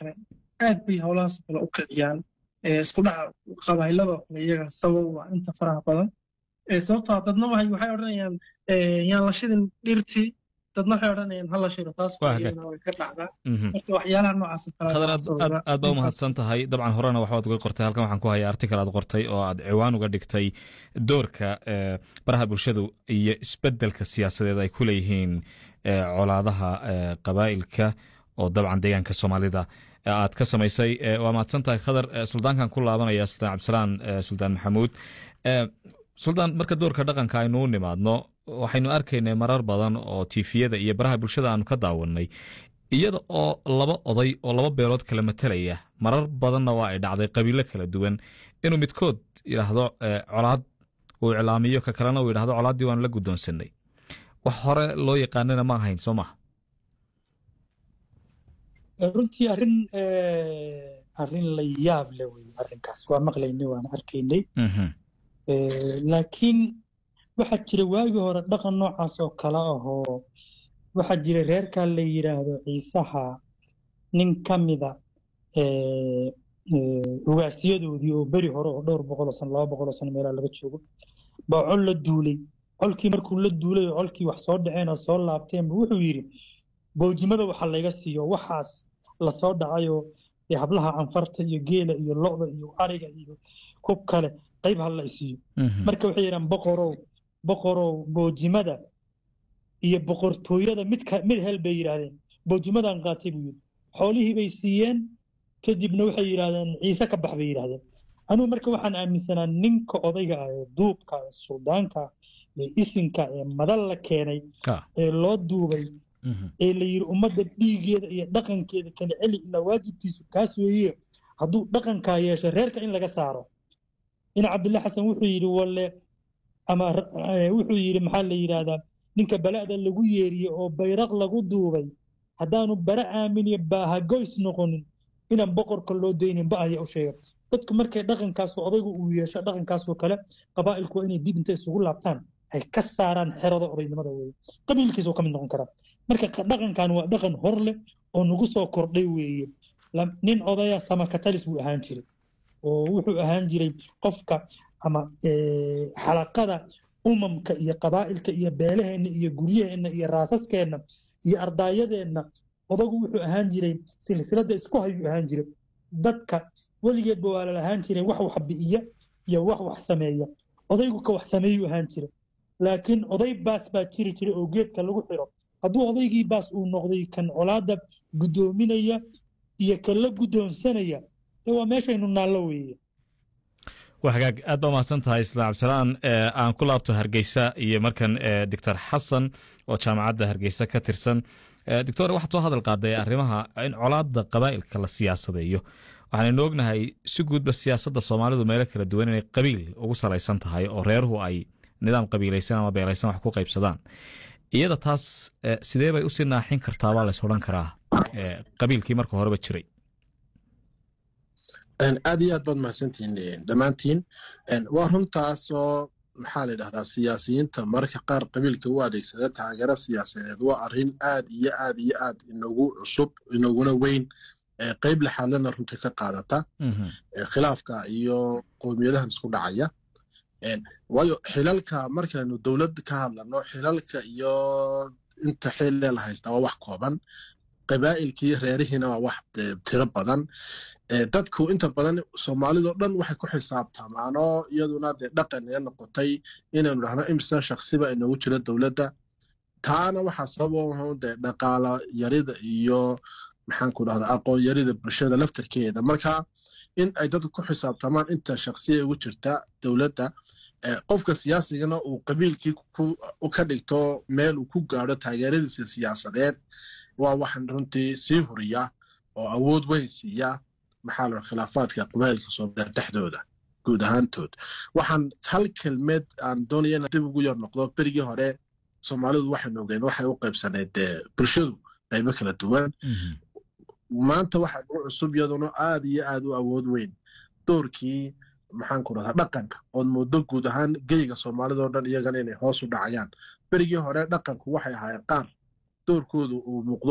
kale aad bay howlahaas kale u kiciyaan isku dhaca qabaayladoo kale iyaga sabab waa inta faraha badan sababtoo dadna waxay odhanayaan yaan la shidin dhirtii dadna waxay odhanayaan hala shiro taas way ka dhacdaa marka waxyaalaha noocaas khadar aad baa u mahadsan tahay dabcan horena waxbaad uga qortay halkan waxaan ku hayaa article aad qortay oo aad ciwaan uga dhigtay doorka baraha bulshadu iyo isbedelka siyaasadeed ay ku leeyihiin colaadaha qabaa'ilka oo dabcan deegaanka soomaalida aad ka samaysay waa mahadsan tahay khadar suldaankan ku laabanaya suldaan cabdisalaan suldaan maxamuud suldaan marka doorka dhaqanka aynu u nimaadno waxaynu arkaynay marar badan oo tifiyada iyo baraha bulshada aanu ka daawanay iyada oo laba oday oo laba beelood kala matalaya marar badanna waa ay dhacday qabiilo kala duwan inuu midkood yidhaahdo colaad uu iclaamiyo ka kalena uu yidhahdo colaaddii waanu la guddoonsanay wax hore loo yaqaanana ma ahayn soo maha runtii arrin arrin la yaab le wey arrinkaas waa maqlaynay waan arkaynay laakiin waxaa jira waagii hore dhaqan noocaas oo kale ahoo waxaa jira reerkaa la yidhaahdo ciisaha nin ka mida ugaasyadoodii oo beri hore oo dhowr boqoloo sano laba boqoloo sano meelaa laga joogo baa col la duulay colkii markuu la duulay oo colkii wax soo dhaceen oo soo laabteenba wuxuu yidhi boojimada waxa layga siiyo waxaas lasoo dhacayoo hablaha canfarta iyo geela iyo lo'da iyo ariga iyo kub kale qayb ha la isiiyo marka waxay yidhahan boqorow boqorow boojimada iyo boqortooyada mid mid hel bay yidhaahdeen boojimadan qaatay buu yidhi xoolihii bay siiyeen kadibna waxay yidhahdeen ciise ka bax bay yidhahdeen anugu marka waxaan aaminsanaa ninka odayga ah ee duubka ee suldaanka ee isinka ee madal la keenay ee loo duubay ee la yidhi ummadda dhiigeeda iyo dhaqankeeda kala celi ilaa waajibkiisu kaas weeye hadduu dhaqankaa yeesho reerka in laga saaro in cabdillah xasan wuxuu yidhi walle ama wuxuu yidhi maxaa la yidhaahdaa ninka bala'da lagu yeeriye oo bayraq lagu duubay haddaanu bara aaminiyo baahagoys noqonin inaan boqorka loo daynin ba aya u sheega dadku markay dhaqankaasoo odaygu uu yeesho dhaqankaasoo kale qabaa'ilku waa inay dib inta isugu laabtaan ay ka saaraan xerada odaynimada weeye qabiilkiisa oo ka mid noqon karaa marka dhaqankan waa dhaqan hor leh oo nagu soo kordhay weeye nin odaya samakatalis buu ahaan jiray oo wuxuu ahaan jiray qofka ama xalaqada umamka iyo qabaa'ilka iyo beelaheenna iyo guryaheenna iyo raasaskeenna iyo ardaayadeenna odagu wuxuu ahaan jiray silsiladda isku hayuu ahaan jiray dadka weligeedba waa lalahaan jiray wax wax bi'iya iyo wax wax sameeya odaygu ka wax sameeyuu ahaan jiray laakiin oday baas baa jiri jiray oo geedka lagu xiro hadduu odaygii baas uu noqday kan colaadda guddoominaya iyo kan la guddoonsanaya waa meeshaynu naallo weeye waa hagaag aad baa mahadsan tahay islaan cabdisalaan aan ku laabto hargeysa iyo markan doctor xasan oo jaamacadda hargeysa ka tirsan doctor waxaad soo hadal qaaday arrimaha in colaadda qabaa'ilka la siyaasadeeyo waxaanaynu ognahay si guudba siyaasadda soomaalidu meelo kala duwan inay qabiil ugu salaysan tahay oo reeruhu ay nidaam qabiilaysan ama beelaysan wax ku qaybsadaan iyada taas sidee bay usii naaxin kartaa baa lays odhan karaa qabiilkii marka horeba jiray aad iyo aad baad mahadsantihiin dhammaantiin waa runtaasoo maxaa la yidhahdaa siyaasiyiinta mararka qaar qabiilka u adeegsada taageero siyaasadeed waa arrin aad iyo aad iyo aad inagu cusub inaguna weyn qeyb lexaadlana runtii ka qaadata khilaafka iyo qowmiyadahan isku dhacaya waayo xilalka markaynu dowlad ka hadlano xilalka iyo inta xillee la haystaa waa wax kooban qabaa'ilkii reerihiina waa wax tiro badan dadku inta badan soomaalidao dhan waxay ku xisaabtamaanoo iyaduna dee dhaqan ee noqotay inaynu dhahno imsa shaksiba inagu jiro dowladda taana waxaa sabab dee dhaqaalo yarida iyo maxaanku dhahda aqoon yarida bulshada laftarkeeda marka in ay dadku ku xisaabtamaan inta shaksiya ugu jirta dowladda qofka siyaasigana uu qabiilkii ka dhigto meel uu ku gaadho taageeradiisa siyaasadeed waa waxaan runtii sii huriya oo awood weyn siiya maxaa la khilaafaadka qabaa'ilka soomaaliya dhexdooda guud ahaantood waxaan hal kelmeed aan doonaya inaan dib ugu yar noqdo berigii hore soomaalidu waxaynu ogeen waxay u qaybsaneyd bulshadu qaybo kala duwan maanta waxaa ugu cusub iyaduna aad iyo aad u awood weyn doorkii maxaanku dhahdaa dhaqanka ood muddo guud ahaan geyga soomaalidao dhan iyagana inay hoos u dhacayaan berigii hore dhaqanku waxay ahaayeen qaar doorkoodu uu muuqdo